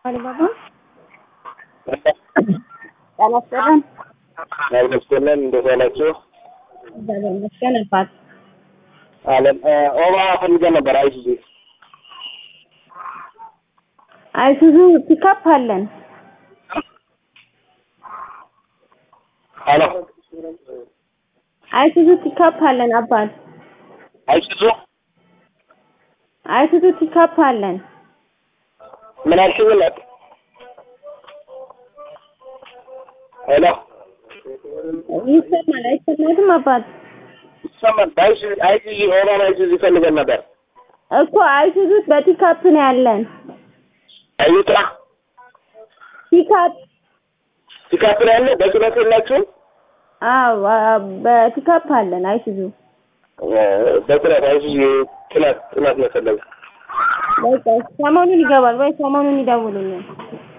አሊባባ ጤና ይስጥልን። ይመስገን እንዴት ዋላችሁ? እግዚአብሔር ይመስገን አባት አለም ኦባ ፈልገን ነበር። አይሱዙ አይሱዙ ፒካፕ አለን። አሎ አይሱዙ ፒካፕ አለን አባት አይሱዙ አይሱዙ ፒካፕ አለን። ምን አልሽኝ? እናት ሄሎ ይሰማል አይሰማትም? አባት ይሰማል። አይሱዙ አይሱዙ ኦባ አይሱዙ ፈልገን ነበር። እኮ አይሱዙ በፒካፕ ነው ያለን። አይጥራ ፒካፕ ፒካፕ ላይ ያለ በጭነት የላችሁም? አዎ አ- በፒካፕ አለን አይሱዙ። በጭነት አይሱዙ ጭነት ጭነት ነው የፈለገው። በቃ ሰሞኑን ይገባል ወይ ሰሞኑን ይደውሉልን።